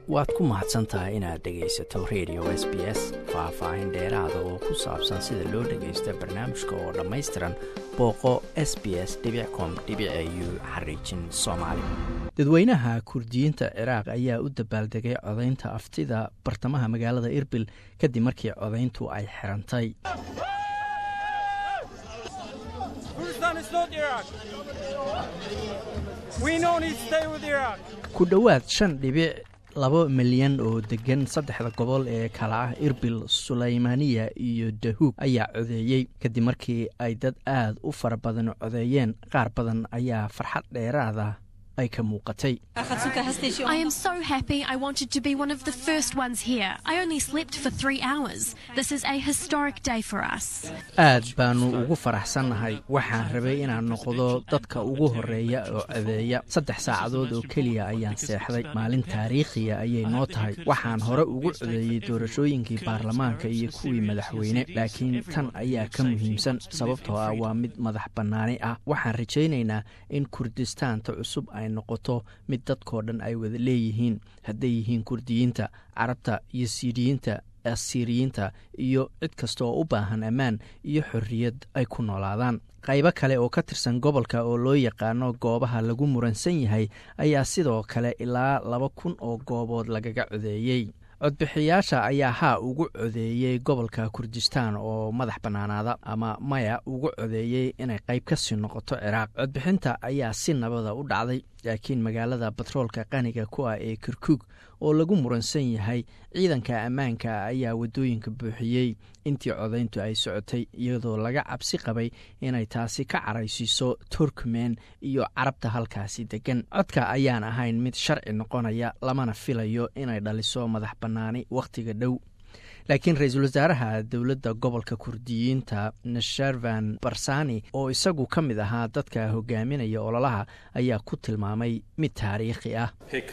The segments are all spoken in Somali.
waad ku mahadsan tahay inaad dhegaysato radio s b s faah-faahin dheeraada oo ku saabsan sida loo dhagaysto barnaamijka oo dhammaystiran booqo s b s com u xariijin soomaali dadweynaha kurdiyiinta ciraaq ayaa u dabaaldegay codaynta aftida bartamaha magaalada irbil kadib markii codayntu ay xirantay ku dhowaad shan dhibic laba milyan oo degan saddexda gobol ee kala ah irbil sulaymaniya iyo dahuug ayaa codeeyey kadib markii ay dad aad u fara badan codeeyeen qaar badan ayaa farxad dheeraada ay ka muuqatay I am so happy I wanted to be one of the first ones here. I only slept for three hours. This is a historic day for us. aad baanu ugu faraxsannahay waxaan rabay inaan noqdo dadka ugu horeeya oo codeeya saddex saacadood oo keliya ayaan seexday maalin taariikhiya ayay noo tahay waxaan hore ugu codeeyey doorashooyinkii baarlamaanka iyo kuwii madaxweyne laakiin tan ayaa ka muhiimsan sababtoo ah waa mid madax bannaani ah waxaan rajaynaynaa in kurdistaanta cusub ay noqoto mid dadkoo dhan ay wada leeyihiin hadday yihiin kurdiyiinta carabta iyo siiriyiinta asiiriyiinta iyo cid kasta oo u baahan ammaan iyo xorriyad ay ku noolaadaan qaybo kale oo ka tirsan gobolka oo loo yaqaano goobaha lagu muransan yahay ayaa sidoo kale ilaa laba kun oo goobood lagaga codeeyey codbixiyaasha ayaa haa ugu codeeyey gobolka kurdistaan oo madax bannaanaada ama maya ugu codeeyey inay qayb ka sii noqoto ciraaq codbixinta ayaa si nabada u dhacday laakiin magaalada batroolka qaniga ku ah ee kirkuug oo lagu muransan yahay ciidanka ammaanka ayaa waddooyinka buuxiyey intii codayntu ay socotay iyadoo laga cabsi qabay inay taasi ka caraysiiso turkmen iyo carabta halkaasi degan codka ayaan ahayn mid sharci noqonaya lamana filayo inay dhaliso madax bannaani wakhtiga dhow laakiin ra-iisul wasaaraha dowladda gobolka kurdiyiinta nasharvan barsani oo isagu ka mid ahaa dadka hogaaminaya ololaha ayaa ku tilmaamay mid taariikhi ah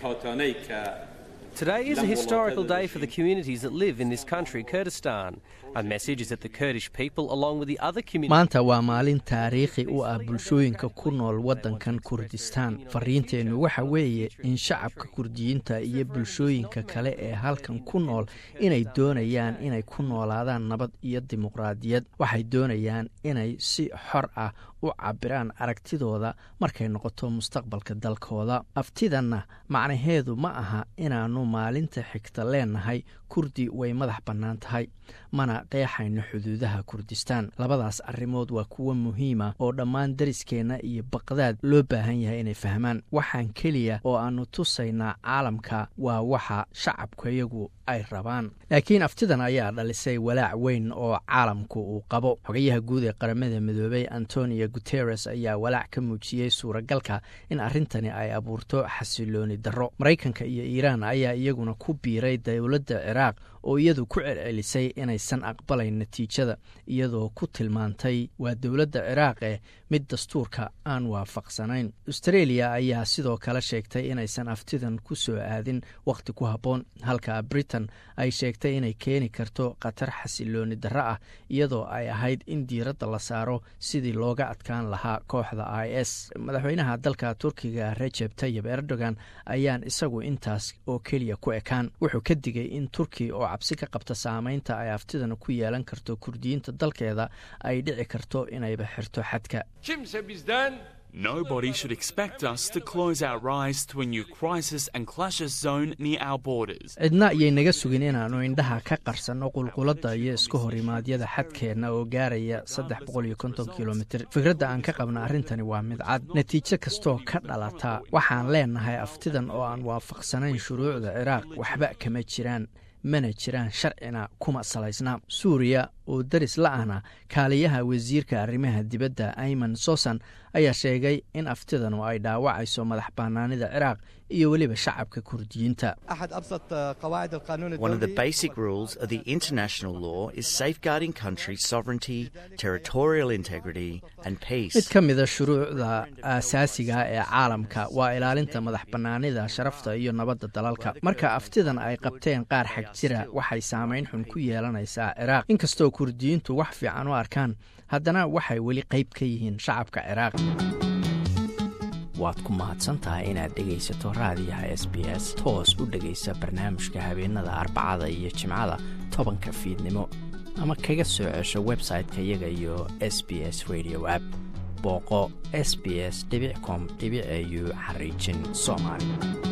Today is a historical day for the communities that live in this country, Kurdistan. Our message is that the Kurdish people, along with the other communities. maanta waa maalin taariikhi u ah bulshooyinka ku nool waddankan kurdistaan fariinteennu waxa weeye in shacabka kurdiyiinta iyo bulshooyinka kale ee halkan ku nool inay doonayaan inay ku noolaadaan nabad iyo dimuqraadiyad waxay doonayaan inay si xor ah u cabiraan aragtidooda markay noqoto mustaqbalka dalkooda aftidanna macnaheedu ma aha inaannu maalinta xigta leenahay kurdi way madax bannaan tahay mana qeexayno xuduudaha kurdistaan labadaas arrimood waa kuwo muhiima oo dhammaan dariskeenna iyo baqdaad loo baahan yahay inay fahmaan waxaan keliya oo aannu tusaynaa caalamka waa waxa shacabkayagu ay rabaan laakiin aftidan ayaa dhalisay walaac weyn oo caalamku uu qabo xogayaha guud ee qaramada midoobay antonio guteres ayaa walaac ka muujiyey suuragalka in arrintani ay abuurto xasilooni darro maraykanka iyo iiraan ayaa iyaguna ku biiray dowladda ciraaq oo iyadu ku celcelisay inaysan aqbalayn natiijada iyadoo ku tilmaantay waa dowladda ciraaqe mid dastuurka aan waafaqsanayn austreeliya ayaa sidoo kale sheegtay inaysan aftidan ku soo aadin wakhti ku habboon halka britain ay sheegtay inay keeni karto khatar xasilooni darro ah iyadoo ay ahayd in diiradda la saaro sidii looga adkaan lahaa kooxda i s madaxweynaha dalka turkiga rejeb tayib erdogan ayaan isagu intaas oo keliya ku ekaan wuxuu ka digay in turki oo cabsi ka qabta saameynta ay aftidan ku yeelan karto kurdiyiinta dalkeeda ay dhici karto inayba xirto xadka Nobody should expect us to close our eyes to a new crisis and clashes zone near our borders. cidna ayay naga sugin inaannu indhaha ka qarsanno qulquladda iyo iska horimaadyada xadkeenna oo gaaraya saddex boqol iyo konton kilomitir fikradda aan ka qabna arrintani waa mid cad natiijo kastoo ka dhalata waxaan leenahay aftidan oo aan waafaqsanayn shuruucda ciraaq waxba kama jiraan mana jiraan sharcina kuma salaysna suuriya oo daris la-ahna kaaliyaha wasiirka arrimaha dibadda ayman sosan ayaa sheegay in aftidanu ay dhaawacayso madax bannaanida ciraaq iyo weliba shacabka kurdiyiinta One of the basic rules of the international law is safeguarding country sovereignty, territorial integrity, and peace. mid ka mida shuruucda aasaasiga ee caalamka waa ilaalinta madax bannaanida sharafta iyo nabadda dalalka marka aftidan ay qabteen qaar xag jira waxay saamayn xun ku yeelanaysaa ciraaq inkastoo kurdiyiintu wax fiican u arkaan haddana waxay weli qayb ka yihiin shacabka ciraaq waad ku mahadsan tahay inaad dhegaysato raadiyaha s b s toos u dhegaysa barnaamijka habeenada arbacada iyo jimcada tobanka fiidnimo ama kaga soo cesho website-ka iyaga iyo s b s radio app booqo s b s com au xariijin soomaali